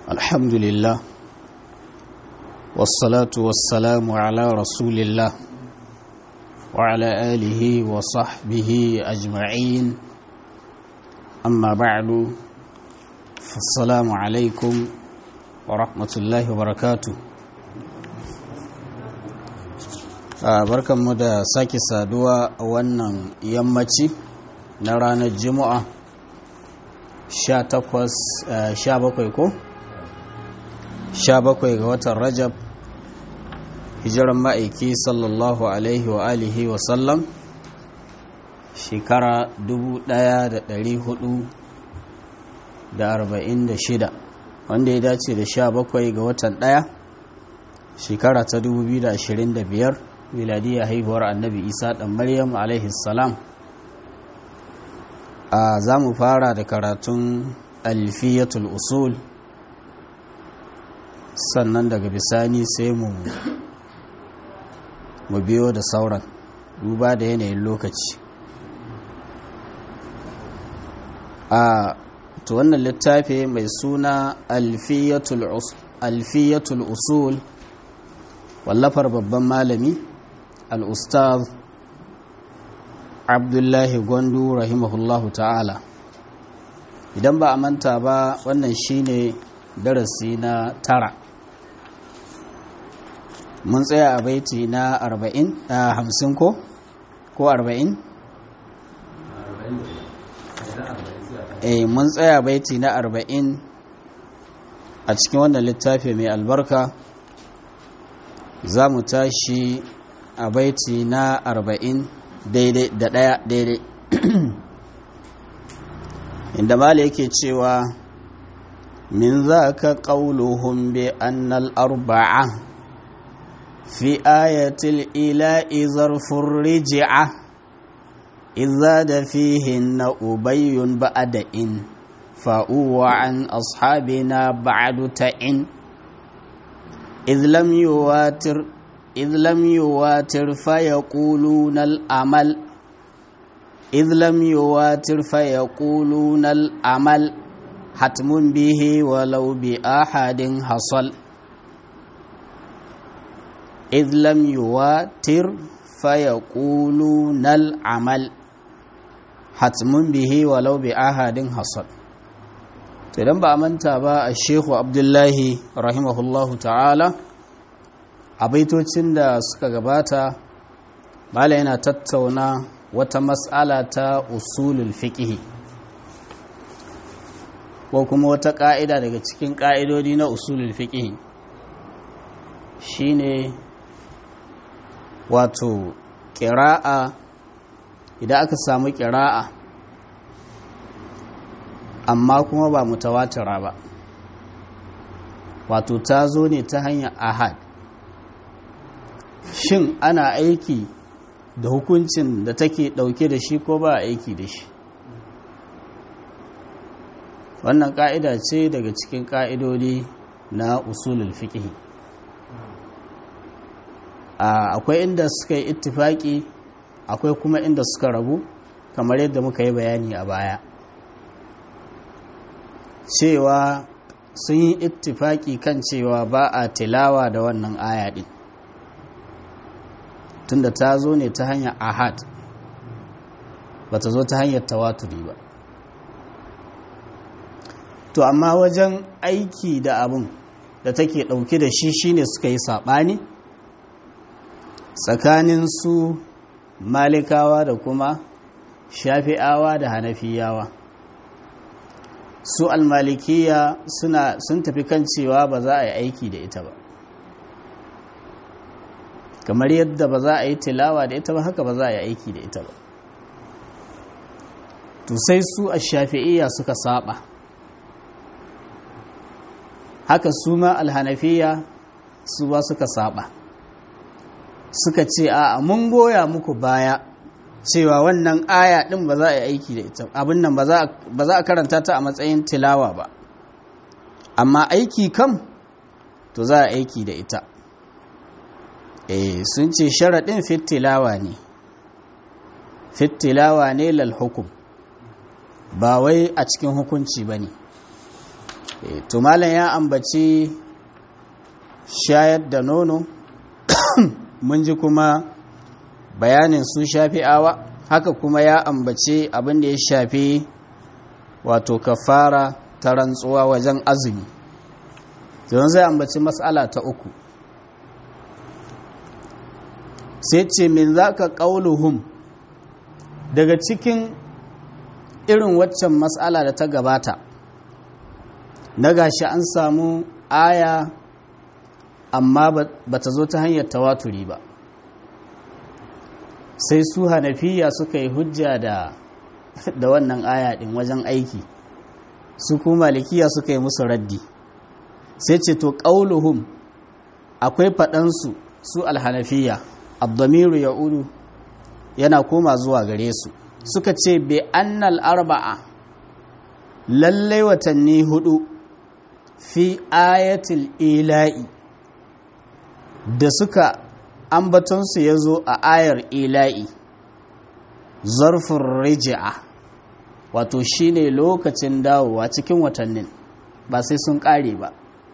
الحمد لله والصلاة والسلام على رسول الله وعلى آله وصحبه أجمعين أما بعد فالسلام عليكم ورحمة الله وبركاته barkanmu da sake saduwa a wannan yammaci na ranar juma'a 17 ko 17 ga watan rajab hijiran ma'aiki sallallahu alaihi wa alihi wa sallam shekara 1446 wanda ya dace da 17 ga watan 1 shekara ta 2025 miladiyya haihuwar annabi isa ɗan maryam alaihi salam a za mu fara da karatun alfiyatul usul sannan daga bisani sai mu mu biyo da sauran duba da yanayin lokaci a to wannan littafi mai suna alfiyatul usul wallafar babban malami al'ustaz abdullahi gwandu rahimahullahu ta'ala idan ba a manta ba wannan shine darasi na tara mun tsaya a baiti na arba'in a hamsin ko? ko arba'in? eh mun tsaya baiti na arba'in a cikin wannan littafi mai albarka za mu tashi a baiti na arba'in daidai da ɗaya daidai inda mala yake cewa min za ka ƙauluhun bi annal arba'a fi ayatul ila'i zarfin riji'a iza da fihin na ubayyun ba'ada'in fa'uwa an ashabina ba'adu ta'in إذ لم يواتر إذ لم يواتر فيقولون الأمل إذ لم يواتر فيقولون الأمل حتم به ولو بأحد حصل إذ لم يواتر فيقولون العمل حتم به ولو بأحد حصل idan ba a manta ba a shehu abdullahi rahimahullahu ta'ala a baitocin da suka gabata bala yana tattauna wata matsala ta usulul fiqhi ko kuma wata ƙa'ida daga cikin ƙa'idodi na usulul fiqhi shine wato ƙira'a idan aka samu ƙira'a amma kuma ba mutawatira ba wato ta zo ne ta hanyar ahad shin ana aiki da hukuncin da take dauke da shi ko ba aiki da shi wannan ka'ida ce daga cikin ka'idodi na usulul fiqh akwai inda suka yi ittifaki akwai kuma inda suka rabu kamar yadda muka yi bayani a baya cewa sun yi ittifaki kan cewa ba a tilawa da wannan aya din tunda ta zo ne ta hanyar ahad ba ta zo ta hanyar tawaturi ba to amma wajen aiki da abin da take ɗauke da shi shine suka yi saɓani tsakanin su malikawa da kuma shafi'awa da hanafiyawa su almalikiya suna sun tafi kan cewa ba za a yi aiki da ita ba kamar yadda ba za a yi tilawa da ita ba haka ba za a yi aiki da ita ba to sai su a shafi'iyya suka saba haka su ma alhanafiya su ba suka saba suka ce a mun goya muku baya cewa wannan aya din ba za a yi aiki da ita abin nan ba za a karanta ta a matsayin tilawa ba amma aiki kam to za a aiki da ita eh sun ce sharaɗin fitilawa ne fitilawa ne lal hukum ba wai a cikin hukunci ba ne to malam ya ambaci shayar da nono mun ji kuma bayanin su shafi'awa haka kuma ya ambaci abin da ya shafi wato kafara ta rantsuwa wajen azumi don zai ambaci matsala ta uku sai ce min za ka ƙauluhum daga cikin irin waccan matsala da ta gabata na gashi an samu aya amma ba ta zo ta hanyar tawaturi ba sai su hanafiya suka yi hujja da da wannan aya din wajen aiki su kuma malikiya suka yi musu raddi sai ce to qauluhum akwai faɗansu su alhanafiya abdamiru ya uru yana koma zuwa gare su suka ce bi annal arba'a lallai watanni hudu fi ayatul ila'i da suka ambatonsu ya zo a ayar ila'i zarfin riji'a wato shine lokacin dawowa cikin watannin ba sai sun ƙare ba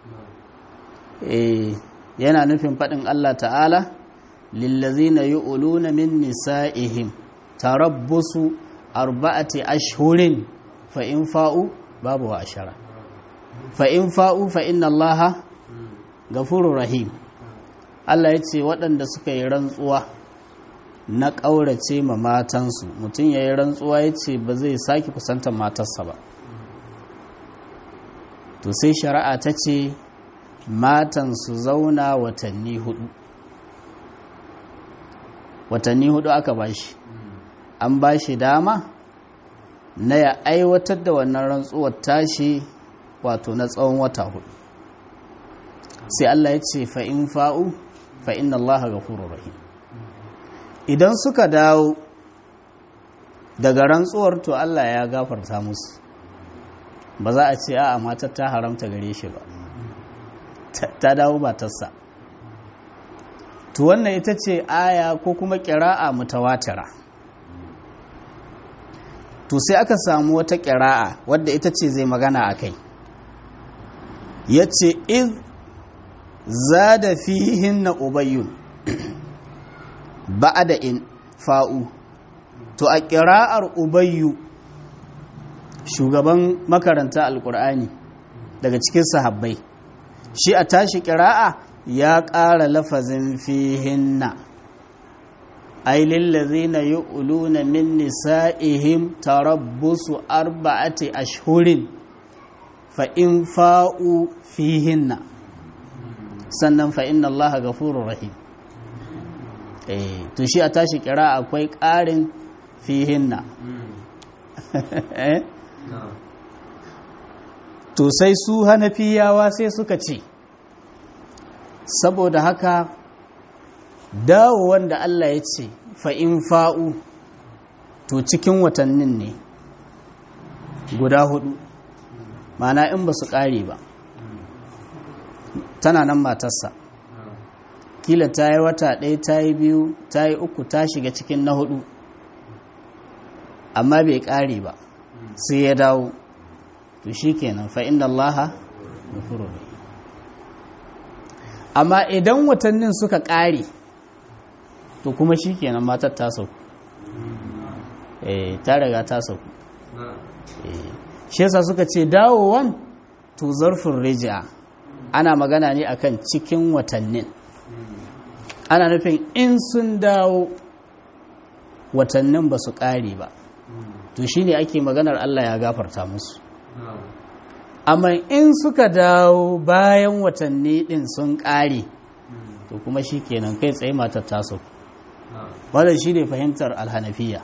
e, yana nufin faɗin Allah ta'ala lillazina yu'luna min nisa'ihim tarabbusu arba'ati ashhurin fa in fa'u babu wa ashara fa in fa'u fa inna Allaha gafurur rahim Allah ya ce waɗanda suka yi rantsuwa na ƙaurace ma matansu mutum ya yi rantsuwa ya ce ba zai sake kusantar matarsa ba to sai shari'a ta ce matan su zauna watanni hudu watanni hudu aka bashi an bashi dama na ya aiwatar da wannan rantsuwar tashi wato na tsawon wata hudu sai Allah ya ce fa'in fa'u fa'in Allah ga rahim idan suka dawo daga rantsuwar to Allah ya gafarta musu ba za a ce a matar ta haramta gare shi ba ta dawo matarsa to wannan ita ce aya ko kuma ƙira'a mutawatira to sai aka samu wata ƙira'a wadda ita ce zai magana a kai ya ce iz za da fihin na ubayyun ba da in fa'u to a ƙira'ar ubayyu shugaban makaranta alƙur'ani daga cikin sahabbai shi a tashi ƙira'a ya ƙara lafazin fihinna ai lillazina yu'luna min nisa'ihim tarabbusu arba'ati ashhurin fa in fa'u fihinna sannan fa inna allaha ghafurur rahim eh to shi a tashi kira akwai ƙarin fihinna to sai su hanafiyawa sai suka ce saboda haka dawo wanda Allah ya ce fa'in fa'u to cikin watannin ne guda hudu mana in ba su ƙare ba tana nan matarsa kila ta yi wata ɗaya ta yi biyu ta yi uku ta shiga cikin na hudu amma bai ƙare ba sai ya dawo to shi kenan fa'in da Allah amma idan watannin suka ƙare to kuma shi kenan matar ta sauku ta riga ta sauku shi yasa suka ce dawowan to zarfin rijiya ana magana ne akan cikin watannin ana nufin in sun dawo watannin ba su ƙare ba to shi ne ake maganar Allah ya gafarta musu amma in suka dawo bayan watanni ɗin sun ƙare to kuma shi kenan kai tsaye matar taso wadda shi ne fahimtar alhanafiya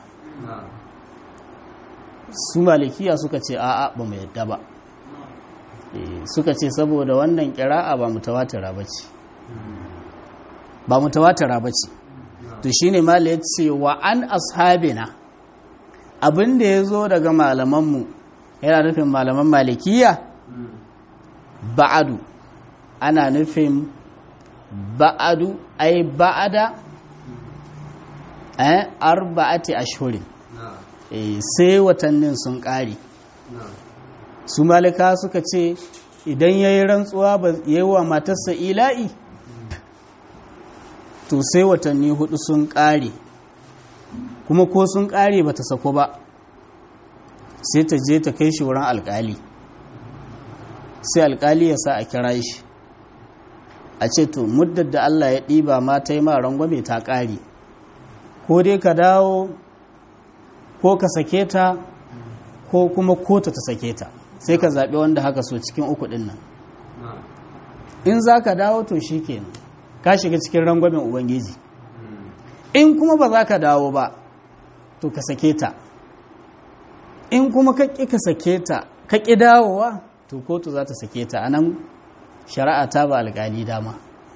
su malikiya suka ce a'a ba mu yadda ba suka ce saboda wannan kira'a ba mutawatira ba ce ba mutawatira ba ce to shine mala ya ce wa an ashabina abin da ya zo daga malamanmu yana nufin malaman malikiya ba'adu ana nufin ba'adu ai ba'ada eh arba'ati ashhurin sai watannin sun ƙare su malika suka ce idan ya yi rantsuwa ba ya yi wa matarsa ila'i to sai watanni hudu sun ƙare kuma ko sun ƙare ba ta sako ba sai ta je ta kai shi wurin alƙali sai alƙali ya sa a kira shi a ce to muddar da Allah ya ɗiba ma ta yi ma rangwame ta ƙare ko dai ka dawo ko ka sake ta ko kuma kota ta sake ta sai ka zaɓi wanda haka so cikin uku ɗin nan in za ka dawo to shi kenan ka shiga cikin rangwamen ubangiji in kuma ba za ka dawo ba to ka sake ta in kuma ka ƙi ka sake ta ka ƙi dawowa to kotu za ta sake ta a nan shari'a ta ba alƙali dama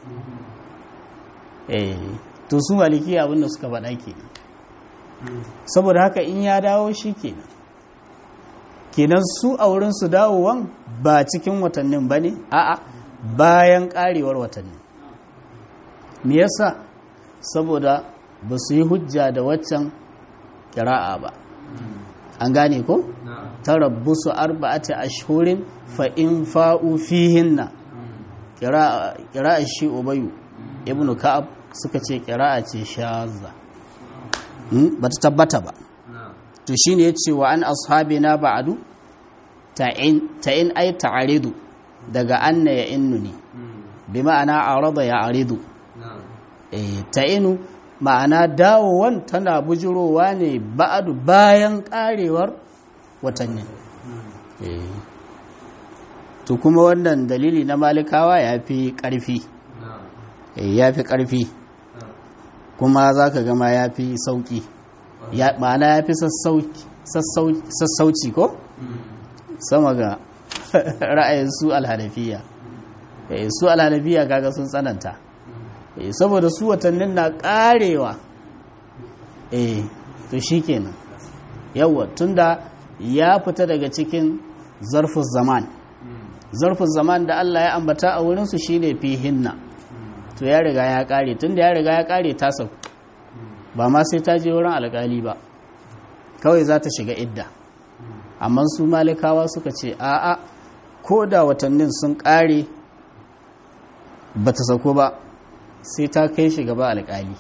eh to su maliki abinda suka faɗa kenan saboda haka in ya dawo shi kenan kenan su a wurin su dawowan ba cikin watannin ba ne a'a bayan ƙarewar watannin me yasa saboda ba su yi hujja da waccan ƙira'a ba an gane ko tarabbusu arba'ati ashhurin fa in fa'u fihinna ƙira'a shi ubayu ibnu ka'ab suka ce ƙira'a ce shazza ba ta tabbata ba to shine yace wa an ashabina ba'du ta'in ta'in ay ta'aridu daga anna ya innu ne bi ma'ana arada ya aridu eh ta'inu ma'ana dawowan tana bujurowa ne ba'adu bayan karewar watannin eh to kuma wannan dalili na malikawa ya fi ƙarfi ya fi ƙarfi kuma za ka gama ya fi sauƙi ma'ana ya fi sassauci ko sama ga ra'ayin su alhanafiya su alhanafiya kaga sun tsananta saboda su watannin na ƙarewa eh to shi kenan yawwa tunda ya fita daga cikin zarfin zaman zarfin zaman da Allah ya ambata a wurinsu shi ne fi hinna to ya riga ya kare tun da ya riga ya kare ta sau ba ma sai ta je wurin alkali ba kawai za ta shiga idda amma su malikawa suka ce a'a ko da watannin sun kare ba ta sauko ba sai ta kai shi gaba alkali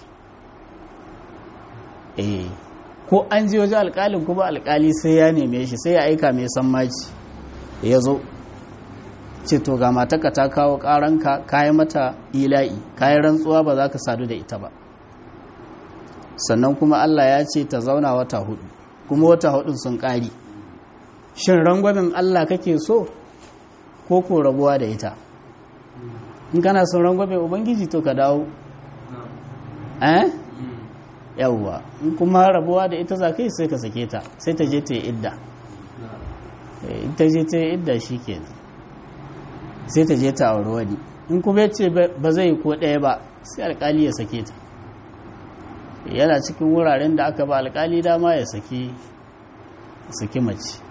eh ko an je wajen alkalin kuma alkali sai ya neme shi sai ya aika mai san maci ya zo ce to ga mataka ta kawo karanka kayi mata ila'i kayi rantsuwa ba za ka sadu da ita ba sannan kuma Allah ya ce ta zauna wata hudu kuma wata hudun sun ƙari shin rangwamin Allah kake so ko ko rabuwa da ita in kana son rangwamin ubangiji to ka dawo eh yawwa in kuma rabuwa da ita za ka yi sai ka sake ta sai ta je ta yi idda in ta je ta yi idda shi kenan sai ta je ta auri wani in kuma ce ba zai yi ko ɗaya ba sai alkali ya sake ta yana cikin wuraren da aka ba alkali dama ya saki saki mace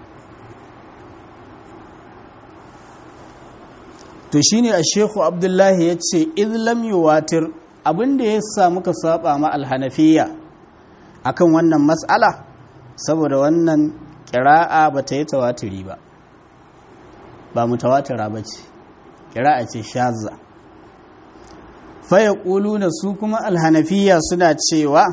to shine a shehu abdullahi ya ce izlam yuwatir abinda ya sa muka saba ma alhanafiya akan wannan matsala saboda wannan kira'a ba ta yi tawatiri ba ba mutawatira ba ce kira'a ce shazza faya na su kuma alhanafiya suna cewa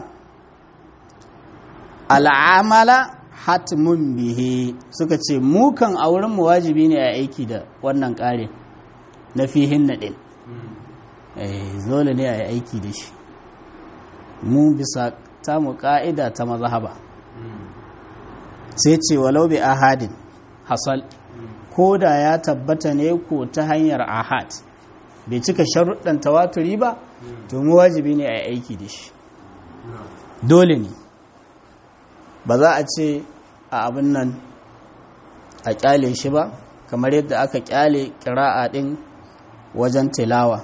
al'amala hatmun bihe suka ce mukan a wurin mu wajibi ne a aiki da wannan ƙarin na fihin naɗin zole ne a yi aiki da shi mu bisa ta mu ƙa'ida ta mazhaba sai ce walau bi ahadin hasal ko da ya tabbata ne ko ta hanyar ahad bai cika sharuɗan tawaturi ba to mu wajibi ne a yi aiki da shi dole ne ba za a ce a abin nan a kyale shi ba kamar yadda aka kyale kira'a ɗin wajen tilawa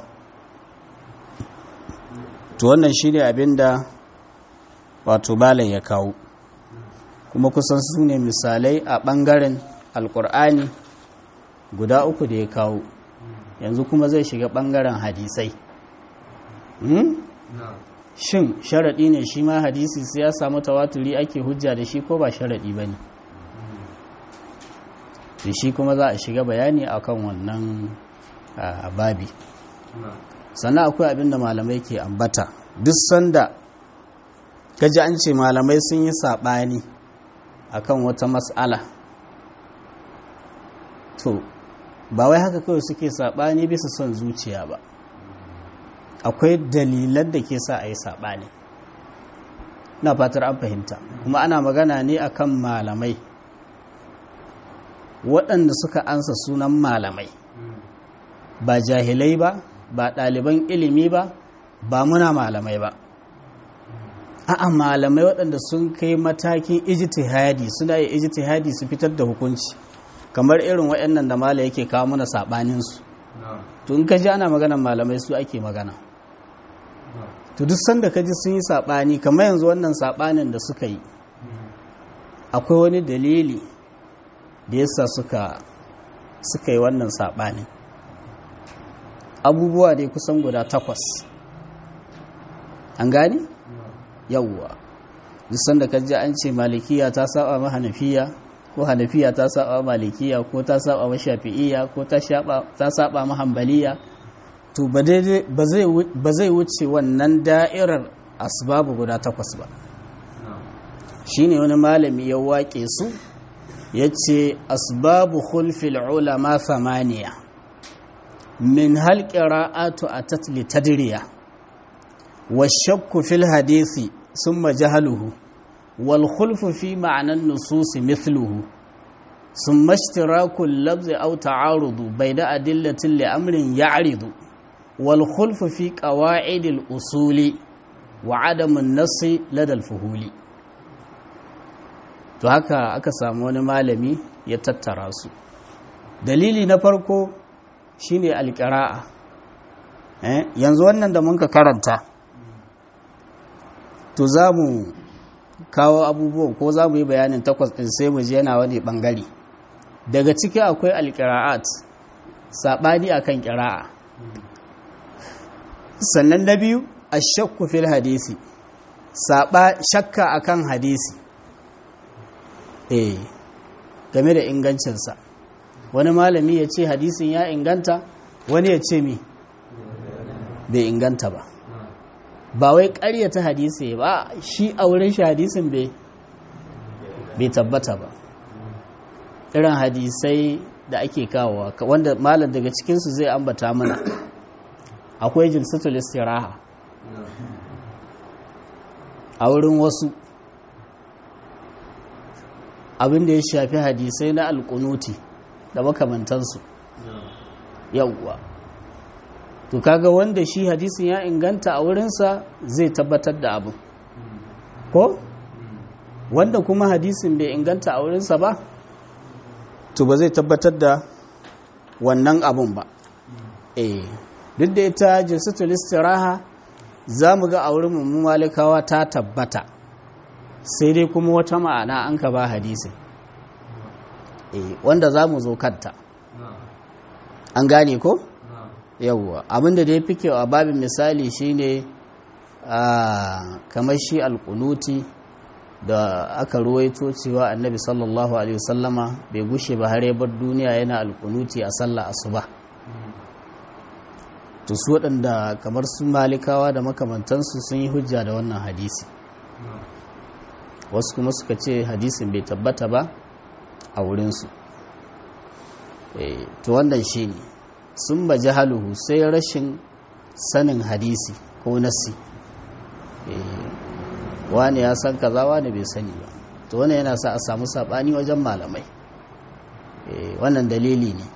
to wannan shi ne abin da wato balai ya kawo kuma kusan su ne misalai a ɓangaren alƙur'ani guda uku da ya kawo yanzu kuma zai shiga ɓangaren hadisai shin sharaɗi ne shi ma hadisi sai ya samu tawaturi ake hujja da shi ko ba sharaɗi ba ne to shi kuma za a shiga bayani akan wannan babi sannan akwai abin da malamai ke ambata duk sanda kaji an ce malamai sun yi saɓani akan wata matsala to ba wai haka kawai suke saɓani bisa son zuciya ba akwai dalilan da ke sa a yi saɓani na fatar an fahimta kuma ana magana ne akan malamai waɗanda suka ansa sunan malamai ba jahilai ba ba ɗaliban ilimi ba ba muna malamai ba a'a malamai waɗanda sun kai matakin ijtihadi suna yi ijtihadi su fitar da hukunci kamar irin waɗannan da mala yake kawo mana saɓaninsu to in ka ji ana maganar malamai su ake magana to duk sanda ka ji sun yi saɓani kamar yanzu wannan saɓanin da suka yi akwai wani dalili da yasa suka suka yi wannan saɓanin abubuwa dai kusan guda takwas an gani yawwa duk sanda ka ji an ce malikiya ta saba ma hanafiya ko hanafiya ta saba malikiya ko ta saba ma shafi'iya ko ta saba ma hanbaliya to ba zai wuce wannan da'irar asbabu guda takwas ba shine wani malami ya waƙe su ya ce asbabu khulfil ulama samaniya min halƙira'atu a tatli tadiriya wa shakku fil hadisi sun majahaluhu wal khulfu fi ma'anan nususi mithluhu sun mashtirakun labzi au ta'arudu bai da adillatin li'amrin ya'ridu wal khulfu fi qawa'idil usuli wa adamun nasi ladal fuhuli to haka aka samu wani malami ya tattara su dalili na farko shine alƙira'a eh? yanzu wannan da muka karanta to za mu kawo abubuwan ko za mu yi bayanin takwas ɗin sai mu je yana wani ɓangare daga ciki akwai alƙira'at saɓani a kan ƙira'a sannan na biyu a shakku fil hadisi shakka a kan hadisi eh game da ingancinsa wani malami ya ce hadisin ya inganta wani ya ce mi bai inganta ba ba wai karyata hadisi ba shi a wurin shi hadisin bai tabbata ba irin hadisai da ake kawowa wanda malam daga cikinsu zai ambata mana akwai jilsatul istiraha a wurin wasu abin da ya shafi hadisai na alkunuti da makamantansu yawwa to kaga wanda shi hadisin ya inganta a wurinsa zai tabbatar da abin ko wanda kuma hadisin bai inganta a wurinsa ba to ba zai tabbatar da wannan abin ba eh duk da ita jinsatul istiraha za mu ga a wurin mu malikawa ta tabbata sai dai kuma wata ma'ana an ka ba hadisin wanda za mu zo kanta an gane ko? yawwa abinda da ya fi kyau a babin misali shine kamar shi alkunuti da aka ruwaito cewa annabi sallallahu alaihi wasallama bai gushe ba har bar duniya yana alkunuti a sallah asuba to su waɗanda kamar su malikawa da makamantansu sun yi hujja da wannan hadisi wasu kuma suka ce hadisin bai tabbata ba a wurinsu to wannan shi ne sun ba jahaluhu sai rashin sanin hadisi ko nasi wani ya san kaza wani bai sani ba to wannan yana sa a samu sabani wajen malamai wannan dalili ne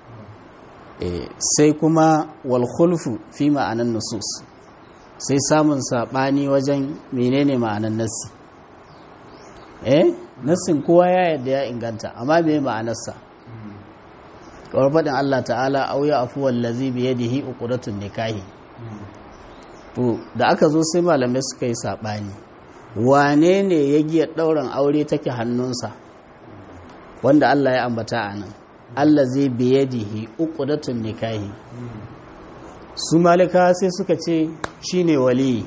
sai kuma walhulfu fi ma'anan nusus sai samun sabani wajen menene ma'anan nasi eh nassin kowa ya yadda ya inganta amma me ma'anarsa kawar faɗin Allah ta'ala auya afuwan lazi biye da hi uƙudatun nikahi to da aka zo sai malamai suka yi saɓani wane ne ya giya ɗaurin aure take hannunsa wanda Allah ya ambata a nan Allah zai biye da hi uƙudatun nikahi su malika sai suka ce shi ne waliyi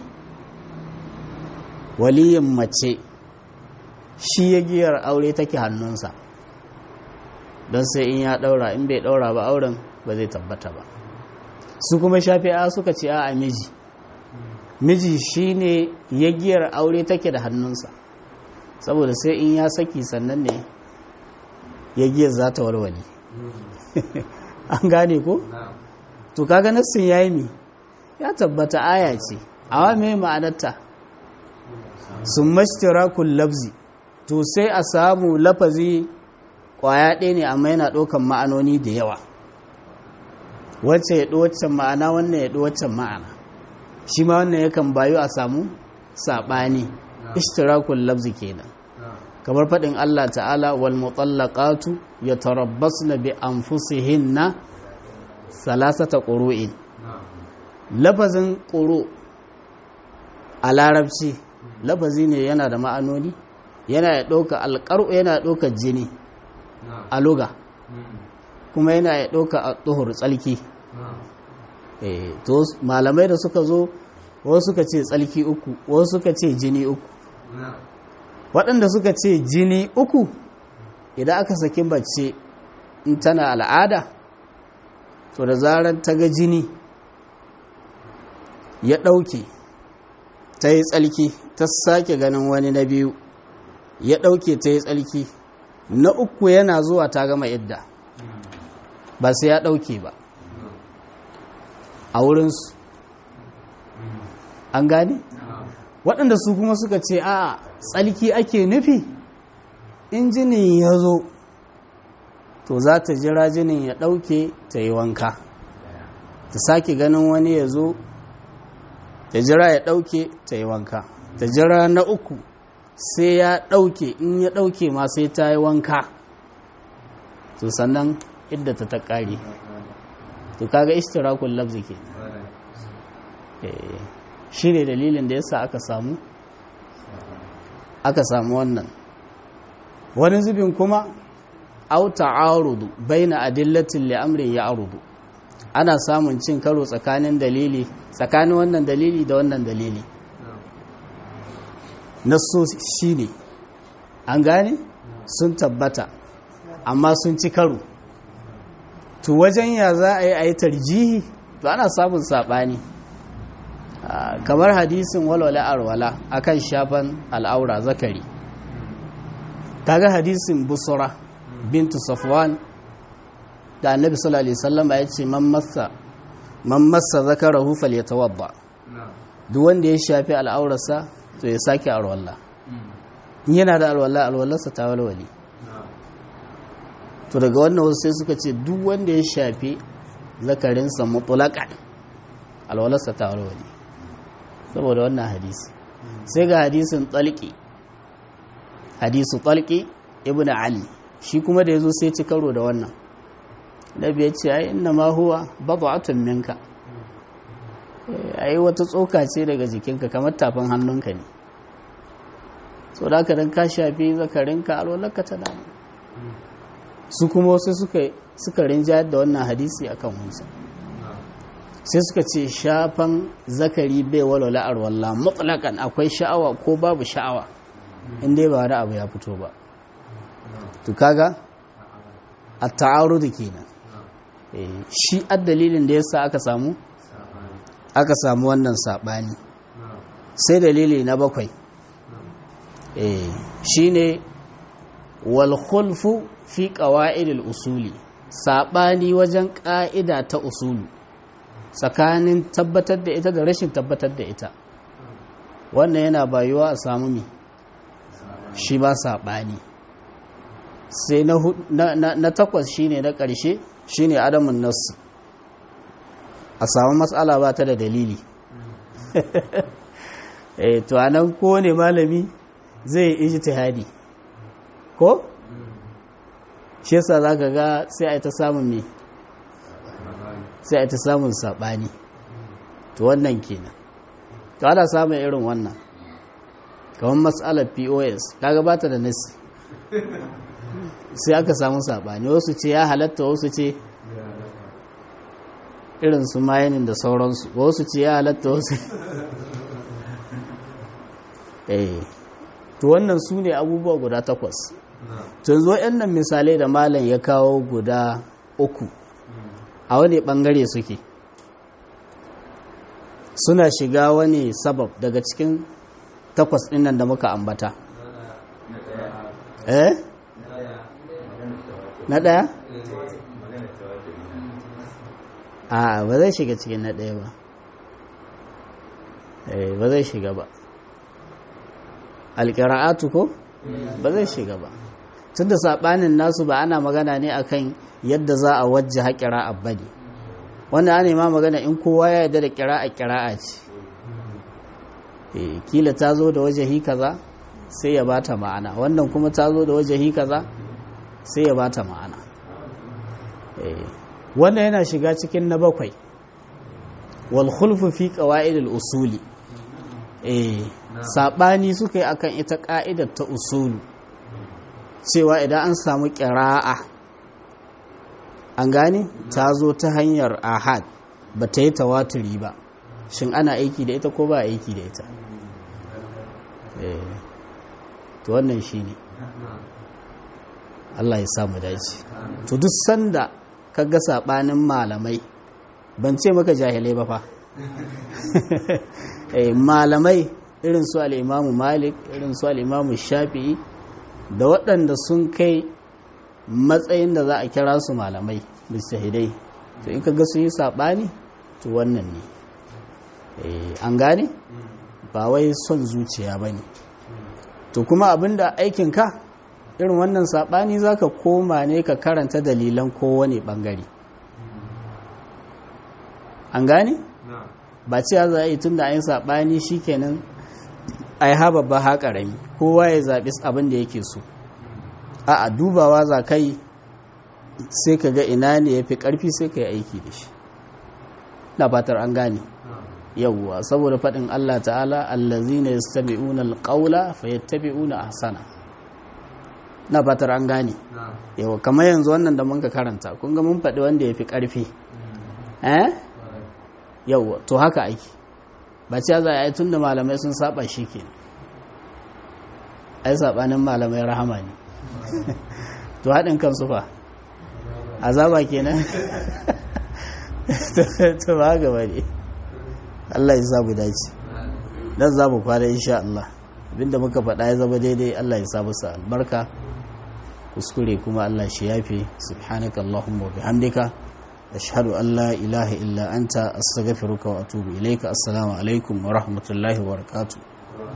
waliyin mace shi ya giyar aure take hannunsa don sai in ya daura in bai daura ba auren ba zai tabbata ba su kuma shafi'a suka ce a miji miji shine yagiyar aure take da hannunsa saboda sai in ya saki sannan ne yagiyar za ta warware an gane ko to kaga nassin yayi mi ya tabbata aya ce awa me ma'anarta sun mashtirakul labzi to sai a samu lafazi kwaya ɗaya ne amma yana ɗaukan ma'anoni da yawa wacce ya ɗo waccan ma'ana wannan ya ɗo waccan ma'ana shi ma wannan yakan bayu a samu saɓani ishtirakul labzi kenan kamar faɗin Allah ta'ala wal mutallaqatu yatarabbasna bi anfusihinna salasata qurun lafazin quru a larabci lafazi ne yana da ma'anoni yana ya ɗauka alƙar'u yana ɗauka jini a luga kuma yana ya ɗauka a tsohor tsalki to malamai da suka zo wasu suka ce tsalki uku wasu suka ce jini uku waɗanda suka ce jini uku idan aka saki bacce in tana al'ada to da zarar ta ga jini ya ɗauke ta yi tsalki ta sake ganin wani na biyu ya ɗauke ta yi tsalki na uku yana zuwa ta gama idda ba sai ya ɗauke ba a wurinsu an gane waɗanda su kuma suka ce a tsalki ake nufi in jinin ya zo to za ta jira jinin ya ɗauke ta yi wanka ta sake ganin wani ya zo ta jira ya ɗauke ta yi wanka ta jira na uku sai ya ɗauke in ya ɗauke ma sai ta yi wanka to sannan idda ta ta ƙare to kaga ishtirakul lafzi ke shi ne dalilin da yasa aka samu aka samu wannan wani zubin kuma au ta'arudu baina adillatin li amrin ya'rudu ana samun cin karo tsakanin dalili tsakanin wannan dalili da wannan dalili nasso shine an gane sun tabbata amma sun ci karo to wajen ya za a yi a yi tarjihi to ana samun saɓani kamar hadisin walwala arwala akan shafan al'aura zakari kaga hadisin busura bintu safwan da annabi sallallahu alaihi wasallam ya ce man massa man massa zakarahu falyatawadda duk wanda ya shafi al'aurarsa to ya sake alwala yana da alwala alwalarsa ta walwali to daga wannan wasu sai suka ce duk wanda ya shafi zakarinsa mutulakan alwalarsa ta walwali saboda wannan hadisi sai ga hadisin tsalki hadisu tsalki ibn ali shi kuma da ya zo sai ci karo da wannan nabi ya ce ai inna ma huwa bad'atun minka ai wata tsoka ce daga jikinka kamar tafin hannunka ne so da ka dan ka shafi zakarinka alwalarka ta dama su kuma wasu suka suka rinjayar da wannan hadisi akan wansa sai suka ce shafan zakari bai walwala arwallah mutlakan akwai sha'awa ko babu sha'awa inda ba wani abu ya fito ba to kaga a ta'arudu kenan shi dalilin da yasa aka samu aka samu wannan sabani sai dalili na bakwai shine wal khulfu fi qawaidil usuli sabani wajen ka'ida ta usulu tsakanin tabbatar da ita da rashin tabbatar da ita wannan yana bayuwa a samu mi shi ba saɓani sai na takwas shine na ƙarshe shine adamun nasu a samu matsala ba ta da dalili eh to anan ko ne malami zai ijtihadi ko shi yasa zaka ga sai a ta samun me sai a ta samun saɓani to wannan kenan to ana samun irin wannan kamar matsalar pos kaga ba ta da nasi sai aka samu saɓani wasu ce ya halatta wasu ce irin su mayanin da sauransu wasu ce ya halatta wasu eh to wannan su ne abubuwa guda takwas to yanzu waɗannan misalai da malam ya kawo guda uku a wani ɓangare suke suna shiga wani sabab daga cikin takwas ɗinnan da muka ambata eh na ɗaya a ba zai shiga cikin na ɗaya ba ba zai shiga ba alƙira'atu ko ba zai shiga ba tun da saɓanin nasu ba ana magana ne akan yadda za a wajja haƙira abadi wanda ana ma magana in kowa ya yarda da ƙira'a ƙira'a ce kila ta zo da wajahi kaza sai ya bata ma'ana wannan kuma ta zo da wajahi kaza sai ya bata ma'ana wannan yana shiga cikin na bakwai wal khulfu fi qawaidil usuli eh sabani suka yi akan ita ka'idar ta usulu cewa idan an samu qira'a an gane ta zo ta hanyar ahad ba ta yi tawaturi ba shin ana aiki da ita ko ba aiki da ita eh to wannan shine Allah ya samu dace to duk sanda kaga sabanin malamai ban ce maka jahilai ba fa eh malamai irin su al-Imam Malik irin su al-Imam Shafi'i da waɗanda sun kai matsayin da za a kira su malamai mustahidai to in kaga su yi sabani to wannan ne eh an gane ba wai son zuciya bane to kuma abinda aikin ka irin wannan saɓani za ka koma ne ka karanta dalilan kowane ɓangare an gane? ba cewa za a yi tun da an saɓani shi kenan a yi haɓa ba haƙarami kowa ya zaɓi abin da yake so a dubawa za ka yi sai ka ga ina ne ya fi ƙarfi sai ka yi aiki da shi na fatar an gane yawwa saboda faɗin allah ta'ala allazina yastabi'una alqawla fayattabi'una ahsana na fatar an gane yawa kamar yanzu wannan da mun ka karanta kun ga mun faɗi wanda ya fi ƙarfi eh yawa to haka aiki ba ce za a yi tun da malamai sun saba shi ke ai saɓanin malamai rahama ne to haɗin kan sufa azaba kenan to ba gaba ne Allah ya samu dace dan za mu kwana insha Allah abinda muka faɗa ya zama daidai Allah ya sa musu albarka kuskure kuma Allah shi yafe subhanaka allahumma wa bihamdika ashhadu an la ilaha illa anta astaghfiruka wa atubu ilayka assalamu alaikum wa rahmatullahi wa barakatuh